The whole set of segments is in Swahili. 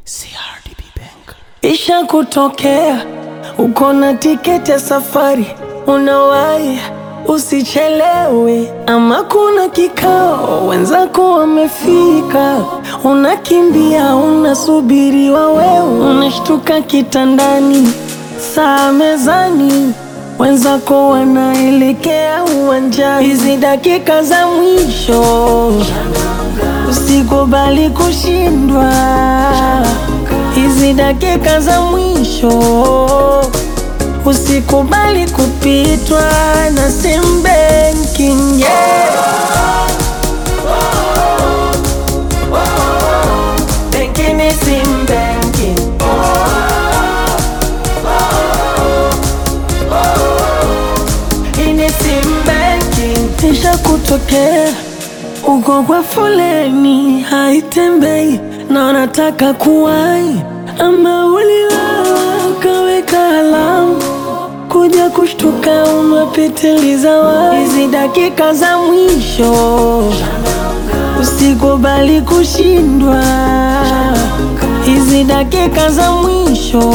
CRDB Bank. Isha kutokea uko na tiketi ya safari, unawahi usichelewe, ama kuna kikao wenzako wamefika, unakimbia unasubiriwa, wewe unashtuka kitandani, saa mezani, wenzako wanaelekea uwanjani. Hizi dakika za mwisho usikubali kushindwa hizi dakika za mwisho usikubali kupitwa na sim banking yeah. Banking ni sim banking. Hii ni sim banking. Isha kutokea uko kwa foleni haitembei na unataka kuwai, ama uliwawa ukaweka alamu kuja kushtuka umepitiliza wapi. Hizi dakika za mwisho usikubali kushindwa, hizi dakika za mwisho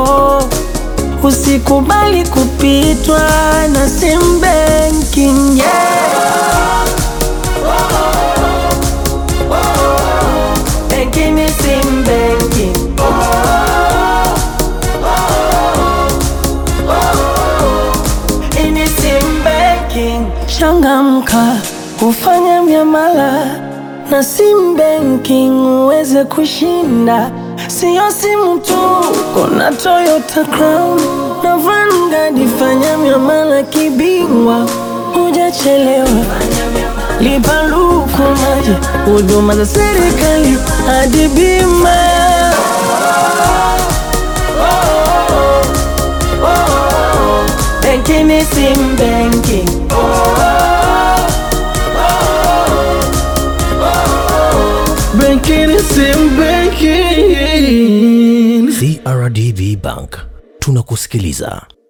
usikubali kupitwa na sim banking yeah. Banking ni sim banking. Hii ni sim banking. Changamka ufanya miamala na sim banking uweze kushinda, siyo simu tu, kuna Toyota Crown na Vanguard. Fanya miamala kibingwa, hujachelewa lipa luku maji, huduma za serikali hadi bima. Benki ni sim banking. Benki ni sim banking. CRDB Bank. Tunakusikiliza.